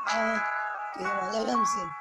Uh, okay, man, let them sing.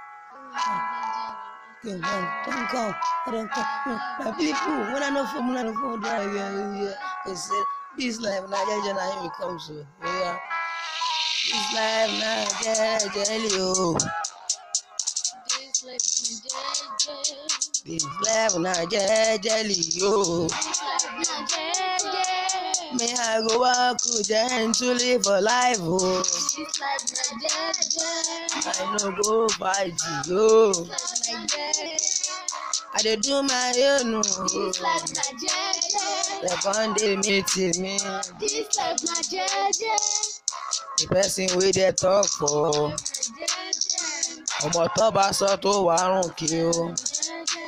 Okay, man, don't come. I don't come. My people, when I know from when I know from there, yeah, yeah. Cause uh, this life, now, yeah, now, me come so, yeah. This life, now, yeah, jelly, oh. This life na jeje. This life, now, yeah, jelly, oh. This life na jeje. Me, I go walk gently for life, oh. This life na jeje. I no go fight you, oh. This life na jeje. I dey do my own, oh. This life na jeje. Like one day meet me, This life na jeje. the person wey dey talk for. Jeje. ọmọ tó bá sọ tó wà rùn kí o Jeje.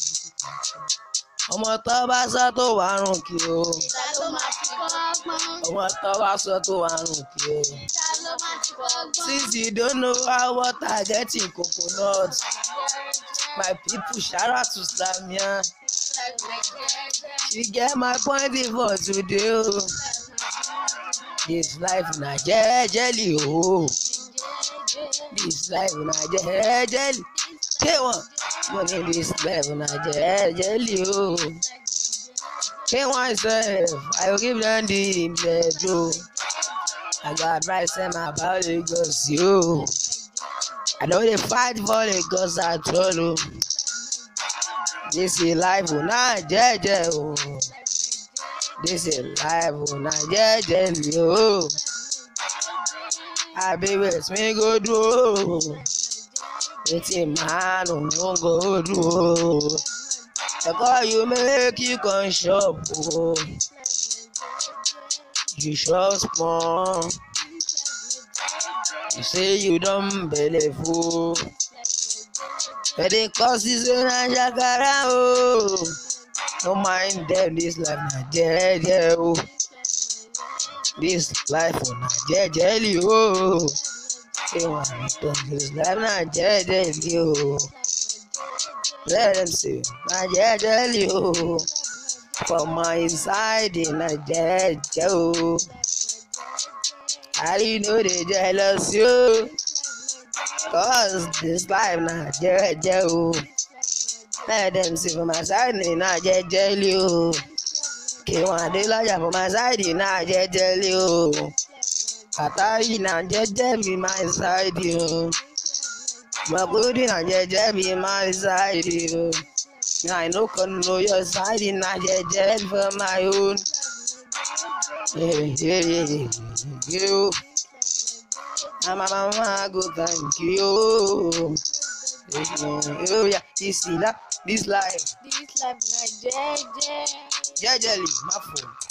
ọmọ tó bá sọ tó wà rùn kí o Ta ló máa fi kọ́gbọ́n? ọmọ tó bá sọ tó wà rùn kí o. Ta ló máa fi kọ́gbọ́n? since you don't know how water get in coconut my people shout out to samia This life na jeje. she get my point for today o this life na jejely o this life na jejely ṣé wọn mo ní this life na jejely o. Pay myself, I will give them the bedroom. I got advice them about Lagos, yo. I know they fight for Lagos at all. oh. This is life, oh, not jeje, oh. This is life, oh, not jeje, yo. I be with me go do, oh. It's a man, oh, no go do, oh. I call you make you come shop, oh. You shop small. You say you don't believe, oh. But the cost is in a shakara, oh. Don't mind them, this life na jeje, oh. This life oh, na jeje, oh. Say one return, this life na jeje, oh. Let them see, na jeje, oh. For my inside, na jeje, oh. I know they jealous, you. Cause this life na jeje, oh. Let them see for my side, na jeje, oh. Kí wọ́n dé lọ́jà for my side, na jeje, oh. Àtàyè na jeje be my side, oh. Makudi na jeje be my side, oh. I no can know your side, na jeje for my own. Yeah, yeah, yeah, yeah, you. And my mama go thank you. Oh yeah, this is that, this life. This life na jeje. Jejely, my phone.